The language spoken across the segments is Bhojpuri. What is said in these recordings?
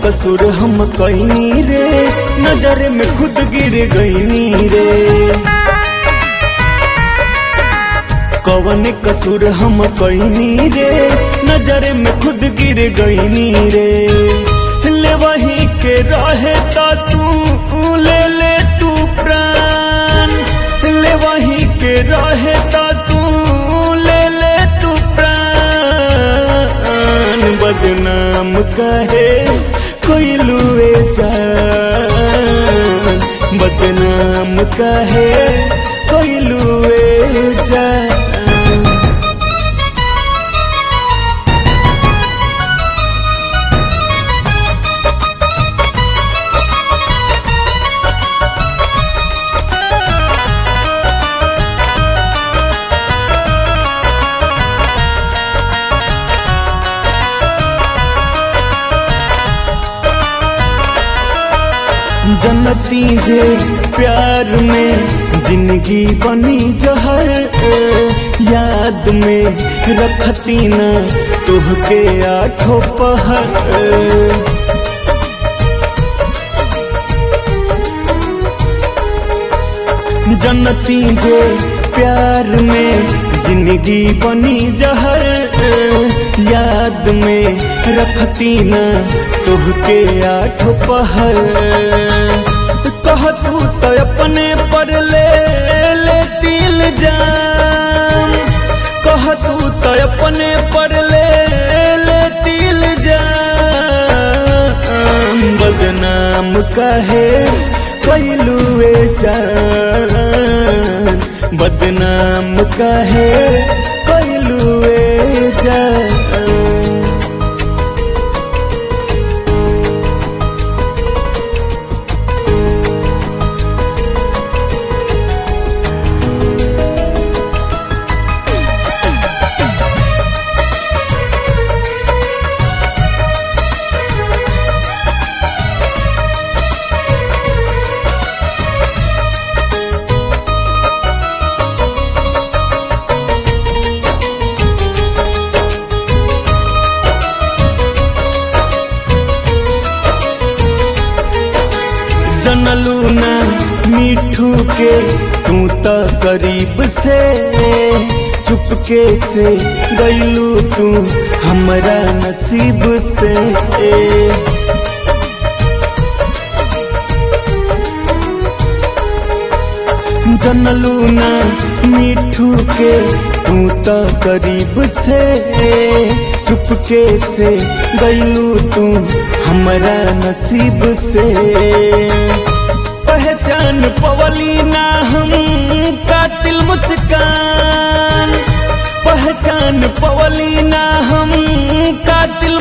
कसूर हम कैनी रे नजर में खुद गिर गईनी रे कवन कसूर हम कैनी रे नजर में खुद गिर गईनी रे ले वही के रहे तो तू ले ले तू प्राण ले वही के रहे तो तू ले ले तू प्राण बदनाम कहे कोई लुए जान बदनाम कहे कोई लुए जान जनती जे प्यार में जिंदगी बनी जहर याद में रखती न तुहके आठों पहर जनती जे प्यार में जिंदगी बनी जहर याद में रखती न तुहके आठ पहर कह तू तो अपने पर ले ले दिल जाम कह तू तो अपने पर ले ले दिल जाम बदनाम कहे कैलुए जान बदनाम कहे कैलुए जान जनलू ना मिठू के तू तो करीब से चुपके से गईलू तू हमरा नसीब से जनलू ना मिठू के तू तो करीब से चुपके से गईलू तू हमरा नसीब से पहचान पवली ना हम कातिल मुस्कान पहचान पवली ना हम कातिल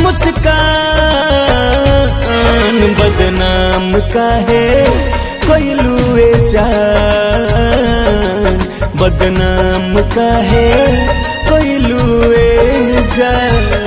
मुस्कान बदनाम काहे कैलुए जान बदनाम काहे कैलुए जान